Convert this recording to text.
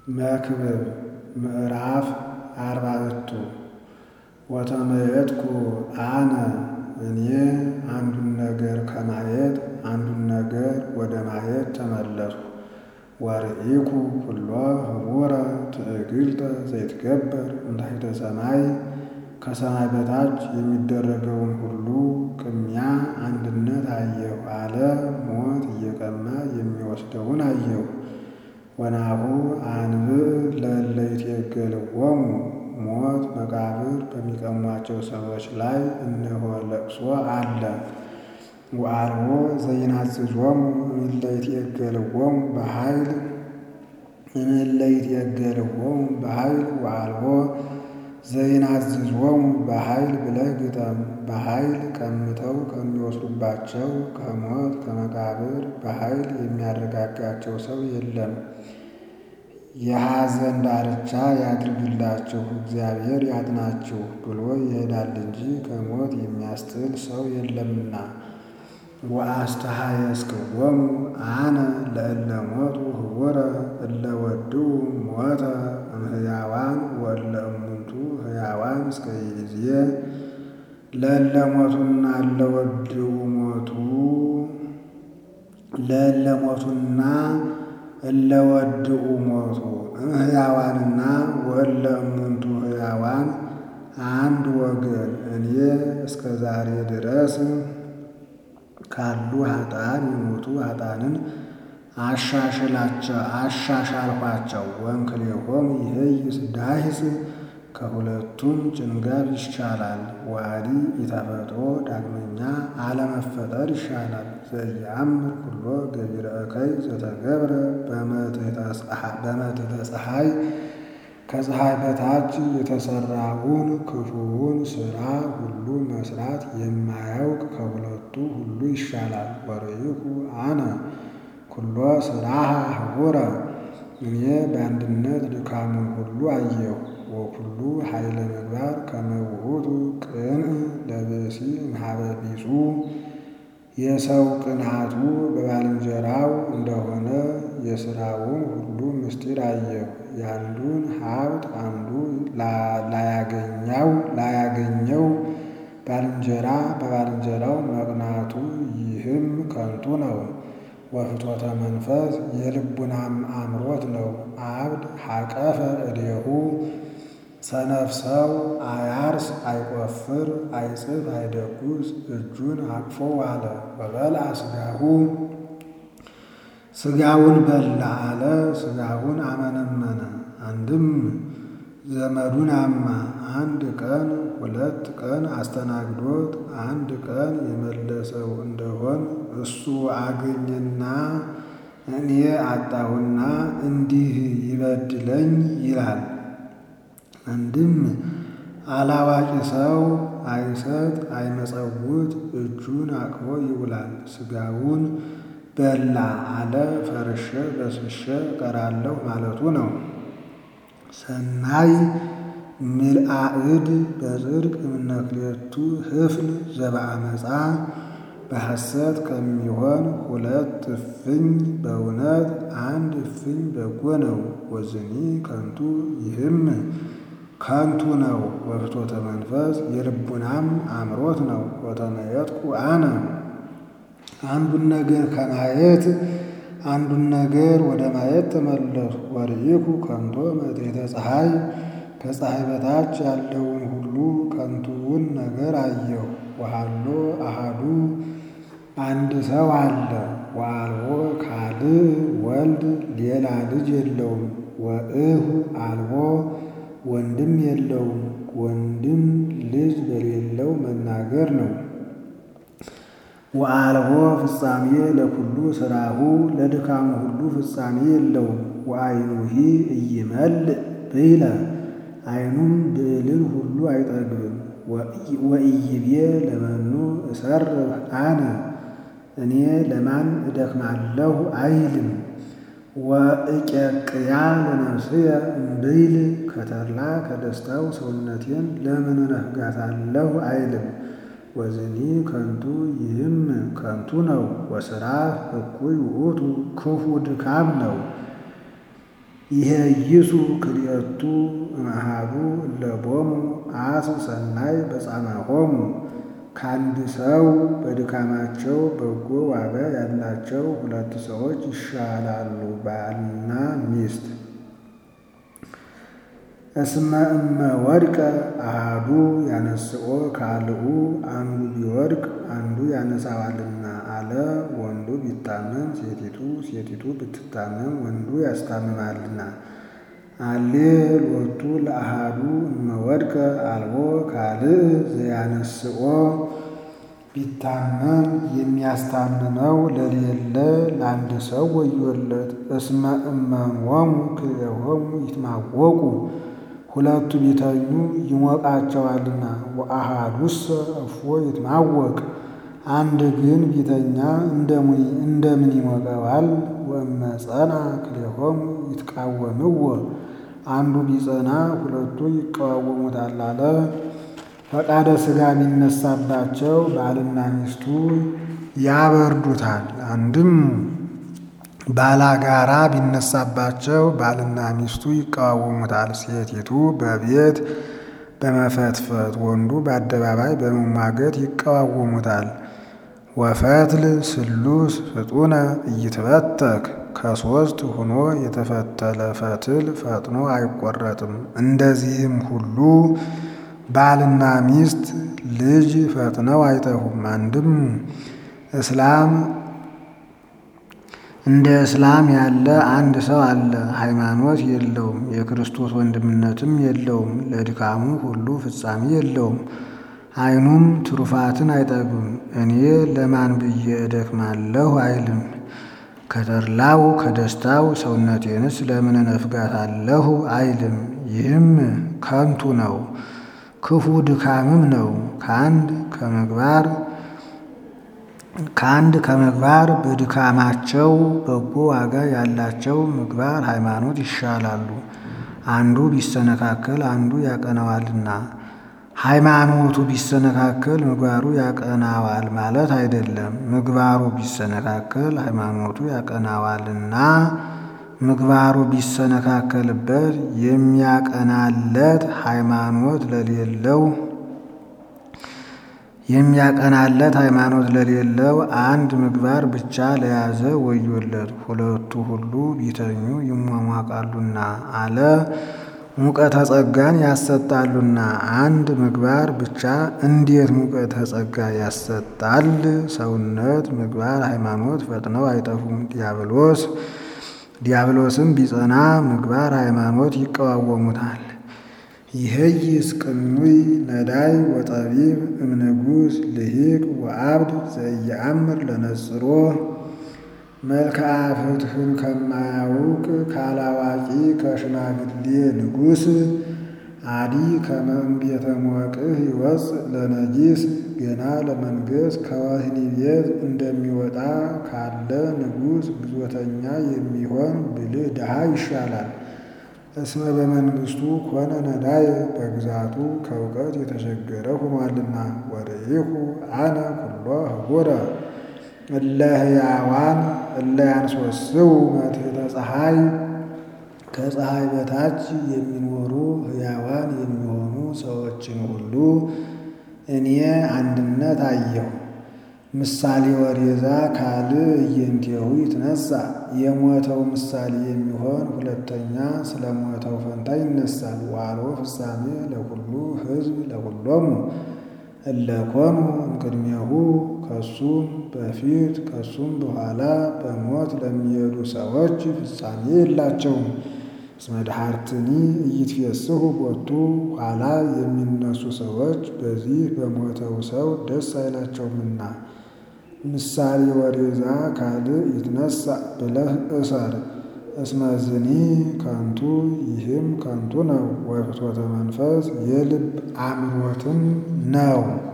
መክብብ ምዕራፍ አርባዕቱ ወተመየጥኩ አነ እኔ አንዱን ነገር ከማየት አንዱን ነገር ወደ ማየት ተመለስኩ። ወርኢኩ ኩሎ ህቡረ ትዕግልተ ዘይትገበር እንታሕተ ሰማይ ከሰማይ በታች የሚደረገውን ሁሉ ቅሚያ አንድነት አየሁ አለ። ሞት እየቀማ የሚወስደውን አየሁ። ወናሁ አንብዕ ለእለ ይትየገልዎሙ ሞት መቃብር በሚቀሟቸው ሰዎች ላይ እነሆ ለቅሶ አለ። ወአልቦ ዘይናዝዞሙ እምእለ ይትየገልዎሙ በኃይል እምእለ ይትየገልዎሙ በኃይል ወአልቦ ዘይናዝዞሙ በኃይል ብለህ ግጠም። በኃይል ቀምተው ከሚወስዱባቸው ከሞት ከመቃብር በኃይል የሚያረጋጋቸው ሰው የለም። የሐዘን ዳርቻ ያድርግላችሁ እግዚአብሔር ያጥናችሁ ብሎ ይሄዳል እንጂ ከሞት የሚያስጥል ሰው የለምና። ወአስተሐየስክዎሙ አነ ለእለ ሞቱ ህቡረ እለ ወድኡ ሞተ እምሕያዋን ወእለ እሙንቱ ሕያዋን እስከ ይእዜ ለእለ ሞቱና እለ ወድኡ ሞቱ ለእለ ሞቱና እለ ወድኡ ሞቱ እምሕያዋንና ወእለ እሙንቱ ሕያዋን አንድ ወገን እኔ እስከ ዛሬ ድረስ ካሉ ኃጥአን የሞቱ ኃጥአንን አሻሻልኋቸው። ወእንክሌሆሙ ይሄይስ ዳሂስ ከሁለቱም ጭንጋፍ ይሻላል። ወአዲ ኢተፈጥሮ ዳግመኛ አለመፈጠር ይሻላል። ዘኢየአምር ኩሎ ገቢረ እከይ ዘተገብረ በመትሕተ ፀሐይ ከፀሐይ በታች የተሰራውን ክፉውን ሥራ ሁሉ መስራት የማያውቅ ከሁለቱ ሁሉ ይሻላል። ወርኢኩ አነ ኩሎ ሥራሃ ህቡረ እኔ በአንድነት ድካሙን ሁሉ አየሁ። ወኩሉ ኃይለ ምግባር ከመ ውእቱ ቅንዕ ለብእሲ እምኀበ ቢጹ የሰው ቅንዓቱ በባልንጀራው እንደሆነ የሥራውን ሁሉ ምስጢር አየሁ። የአንዱን ሀብት አንዱ ላያገኛው ላያገኘው ባልንጀራ በባልንጀራው መቅናቱ ይህም ከንቱ ነው። ወፍትወተ መንፈስ የልቡናም አምሮት ነው። አብድ ሐቀፈ እዴሁ ሰነፍ ሰው አያርስ አይቆፍር አይጽፍ አይደጉስ እጁን አቅፎ ዋለ። ወበልዐ ሥጋሁ ሥጋውን በላ አለ። ሥጋውን አመነመነ። አንድም ዘመዱን አማ አንድ ቀን ሁለት ቀን አስተናግዶት አንድ ቀን የመለሰው እንደሆን እሱ አገኘና እኔ አጣሁና እንዲህ ይበድለኝ ይላል። አንድም አላዋቂ ሰው አይሰጥ አይመጸውት እጁን አቅፎ ይውላል። ሥጋውን በላ አለ። ፈርሼ በስብሼ እቀራለሁ ማለቱ ነው። ሰናይ ምልአእድ በጽድቅ እምነክሌቱ ህፍን ዘበአመፃ በሐሰት ከሚሆን ሁለት እፍኝ በእውነት አንድ እፍኝ በጎ ነው። ወዝኒ ከንቱ ይህም ከንቱ ነው። ወፍትወተ መንፈስ የልቡናም አምሮት ነው። ወተመየጥኩ አነ አንዱን ነገር ከማየት አንዱን ነገር ወደ ማየት ተመለሱ። ወርኢኩ ከንቶ መትሕተ ፀሐይ ከፀሐይ በታች ያለውን ሁሉ ከንቱውን ነገር አየሁ። ወሃሎ አሃዱ አንድ ሰው አለ። ወአልቦ ካልእ ወልድ ሌላ ልጅ የለውም። ወእሁ አልቦ ወንድም የለውም። ወንድም ልጅ በሌለው መናገር ነው። ወአልቦ ፍጻሜ ለኩሉ ሥራሁ ለድካሙ ሁሉ ፍጻሜ የለውም። ወአይኑሂ ኢይመልእ ብይለ አይኑም ብዕልን ሁሉ አይጠግብም። ወኢይቤ ለመኑ እሰርሕ አነ እኔ ለማን እደክማለሁ አይልም። ወእቄቅያ ለነፍስየ እምብይል ከተድላ ከደስታው ሰውነቴን ለምን እነፍጋታለሁ አይልም። ወዝኒ ከንቱ ይህም ከንቱ ነው። ወሥራ እኩይ ውእቱ ክፉ ድካም ነው። ይሄይሱ ክልኤቱ እምአሐዱ እለቦሙ አስ ሰናይ በጻማሆሙ ከአንድ ሰው በድካማቸው በጎ ዋጋ ያላቸው ሁለት ሰዎች ይሻላሉ፣ ባልና ሚስት። እስመ እመ ወድቀ አሐዱ ያነስኦ ካልኡ አንዱ ቢወድቅ አንዱ ያነሳዋልና አለ። ወንዱ ቢታመም ሴቲቱ ሴቲቱ ብትታመም ወንዱ ያስታምማልና። አሌ ሎቱ ለአሐዱ እመ ወድቀ አልቦ ካልእ ዘያነስኦ ቢታመም የሚያስታምመው ለሌለ ለአንድ ሰው ወዮለት። እስመ እመሞሙ ክልኤሆሙ ይትማወቁ ሁለቱ ቢተኙ ይሞቃቸዋልና። ወአሐዱሰ እፎ ይትማወቅ አንድ ግን ቢተኛ እንደምን ይሞቀዋል? ወእመ ጸና ክልኤሆሙ ይትቃወምዎ አንዱ ቢጸና ሁለቱ ይቃወሙታል አለ። ፈቃደ ሥጋ ቢነሳባቸው ባልና ሚስቱ ያበርዱታል። አንድም ባላጋራ ቢነሳባቸው ባልና ሚስቱ ይቃወሙታል። ሴቲቱ በቤት በመፈትፈት ወንዱ በአደባባይ በመሟገት ይቃወሙታል። ወፈትል ስሉስ ፍጡነ ኢይትበተክ ከሦስት ሆኖ የተፈተለ ፈትል ፈጥኖ አይቆረጥም። እንደዚህም ሁሉ ባልና ሚስት ልጅ ፈጥነው አይጠፉም። አንድም እስላም እንደ እስላም ያለ አንድ ሰው አለ። ሃይማኖት የለውም፣ የክርስቶስ ወንድምነትም የለውም። ለድካሙ ሁሉ ፍጻሜ የለውም። ዓይኑም ትሩፋትን አይጠግብም። እኔ ለማን ብዬ እደክማለሁ አይልም። ከተድላው ከደስታው ሰውነቴንስ ለምን እነፍጋታለሁ አይልም። ይህም ከንቱ ነው፣ ክፉ ድካምም ነው። ከአንድ ከምግባር ከአንድ ከምግባር በድካማቸው በጎ ዋጋ ያላቸው ምግባር ሃይማኖት ይሻላሉ። አንዱ ቢሰነካከል አንዱ ያቀናዋልና። ሃይማኖቱ ቢሰነካከል ምግባሩ ያቀናዋል ማለት አይደለም። ምግባሩ ቢሰነካከል ሃይማኖቱ ያቀናዋልና ምግባሩ ቢሰነካከልበት የሚያቀናለት ሃይማኖት ለሌለው የሚያቀናለት ሃይማኖት ለሌለው አንድ ምግባር ብቻ ለያዘ ወዮለት። ሁለቱ ሁሉ ቢተኙ ይሟሟቃሉና አለ። ሙቀተ ጸጋን ያሰጣሉና አንድ ምግባር ብቻ እንዴት ሙቀተ ጸጋ ያሰጣል? ሰውነት፣ ምግባር፣ ሃይማኖት ፈጥነው አይጠፉም። ዲያብሎስ ዲያብሎስም ቢጸና ምግባር ሃይማኖት ይቀዋወሙታል። ይህይስ ቅኑይ ነዳይ ወጠቢብ እምንጉስ ልሂቅ ወአብድ ዘኢየአምር ለነጽሮ መልክዓ ፍትሕን ከማያውቅ ካላዋቂ ከሽማግሌ ንጉሥ አዲ ከመም ቤተ ሞቅህ ይወፅእ ለነጊስ ገና ለመንገስ ከወህኒ ቤት እንደሚወጣ ካለ ንጉሥ ግዞተኛ የሚሆን ብልህ ድሃ ይሻላል። እስመ በመንግሥቱ ኮነ ነዳይ በግዛቱ ከእውቀት የተቸገረ ሆኗልና። ወርኢኩ አነ ኩሎ ህቡረ እለ ሕያዋን እለ ያንሶስው መትሕተ ፀሐይ ከፀሐይ በታች የሚኖሩ ሕያዋን የሚሆኑ ሰዎችን ሁሉ እኔ አንድነት አየሁ። ምሳሌ ወሬዛ ካልእ እየንቴሁ ይትነሳ የሞተው ምሳሌ የሚሆን ሁለተኛ ስለ ሞተው ፈንታ ይነሳል። ዋሎ ፍጻሜ ለኩሉ ሕዝብ ለኩሎሙ እለኮኑ እምቅድሜሁ ከሱም በፊት ከሱም በኋላ በሞት ለሚሄዱ ሰዎች ፍጻሜ የላቸውም። እስመ ድኃርትኒ ኢይትፌስሑ ቦቱ ኋላ የሚነሱ ሰዎች በዚህ በሞተው ሰው ደስ አይላቸውምና። ምሳሌ ወሬዛ ካልእ ይትነሳ ብለህ እሰር። እስመ ዝኒ ከንቱ ይህም ከንቱ ነው። ወፍትወተ መንፈስ የልብ አምሮትም ነው።